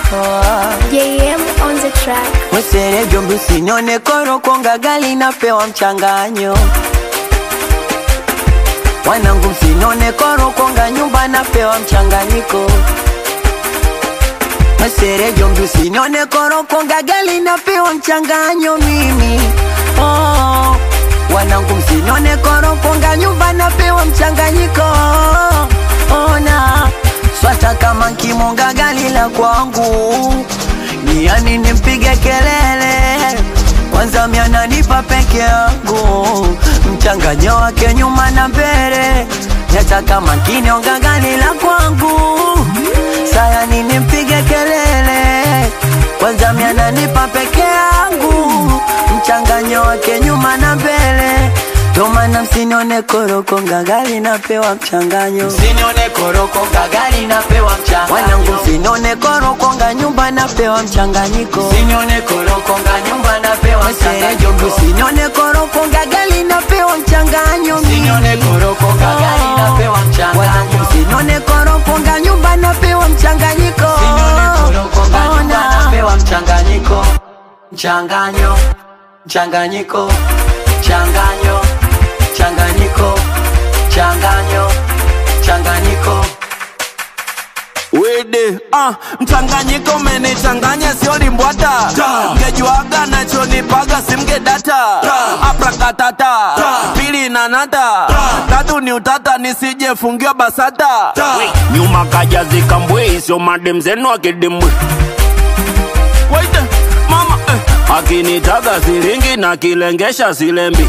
JM on the track. Mwesere jombi usinione koro konga gali napewa mchanganyo Wanangu msinione koro konga nyumba napewa mchanganyiko Mwesere jombi usinione koro konga gali napewa mchanganyo mimi oh. Wanangu msinione koro konga nyumba napewa mchanganyiko Ona swata kama nkimonga gali la kwangu ni yani nimpige kelele kwanza miananipa peke yangu mchanganyo wake nyuma na mbele nataka makini onga gani la kwangu sayani nimpige kelele kwanza miananipa peke yangu mchanganyo wake nyuma na mbele Tomana msinione koroko ngagali napewa mchanganyo Msinione koroko gagari napewa mchanga Wanangu msinione koroko nga nyumba napewa mchanganyiko Msinione koroko nga nyumba napewa Mwesere jombi mchanga usinione koroko ngagali napewa mchanganyo Msinione koroko gagari napewa mchanga Wanangu msinione koroko nga nyumba napewa mchanganyiko Msinione koroko nga nyumba Ona. napewa mchanganyiko Mchanganyo Mchanganyiko Mchanganyo Mchanganyiko Mchanganyo Mchanganyiko Wede, ah, mchanganyiko umenichanganya sio limbwata mgejuaga nachonipaga simgedata aprakatata pili nanata tatu ni utata nisijefungiwa basata nyuma kaja zikambwe sio madem zenu akidimbwe Wede, mama eh. akinitaga silingi na kilengesha silembi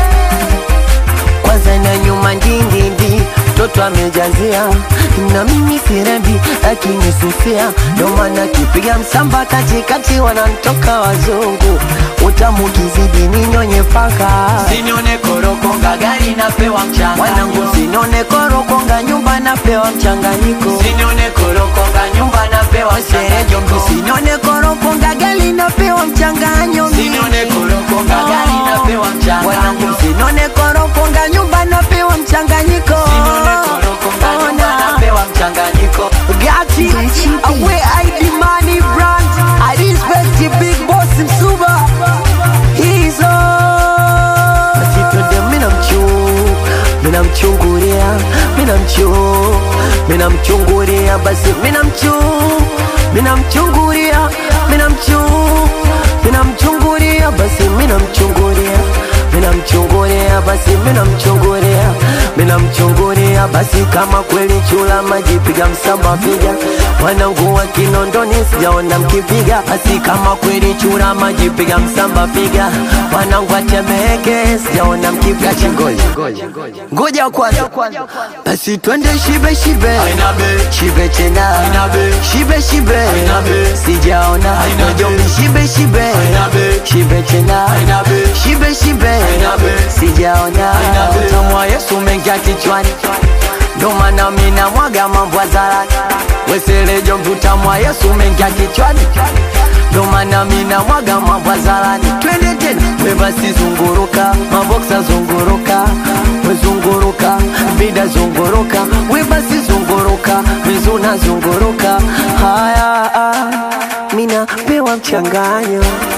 kwanza na nyuma ndindindi mtoto amejazia na mimi sirembi akinisusia ndo maana kipiga msamba katikati wanantoka wazungu utamu kizidi ninyonye paka Msinione koroko gagari napewa mchanga wanangu sinone korokonga nyumba napewa mchanganyiko Msinione koroko nga nyumba napewa serejo mchanganyiko msinone korokonga gali napewa mchanganyo Msinione koroko gagari napewa wanangu mchanga sinone korokonga nyumba napewa mchanganyiko Msinione koroko nga nyumba Ona. napewa mchanganyiko Gati, Gucci away ID money brand. I respect the big boss Msuba. He's on. Basi twende mina mchu, mina mchungulia, mina mchu, mina mchungulia, basi mina mchu, mina mchungulia, mina mchu, mina mchungulia, basi mina mchungulia, mina mchungulia, basi mina mchungulia, mina mchungulia, basi kama kweli chula maji piga msamba piga wanangu wa Kinondoni sijaona mkipiga, basi kama kweli chura maji piga msamba piga wanangu wa Temeke sijaona mkipiga chingoja ngoja kwanza, basi twende shibe shibe Aina be shibe tena Aina be shibe shibe Aina be sijaona Aina be Najombi shibe shibe Aina be shibe tena Aina be shibe shibe Aina be sijaona Aina be utamu wa Yesu mengia kichwani ndo maana mina mwaga mambo hadharani weselejo utamu wa Yesu mengia kichwani ndo maana mina mwaga mambo hadharani twende tena we basi zunguruka maboksa zunguruka wezunguruka vida zunguruka we basi zunguruka vizuna zunguruka haya ah, mina pewa mchanganyo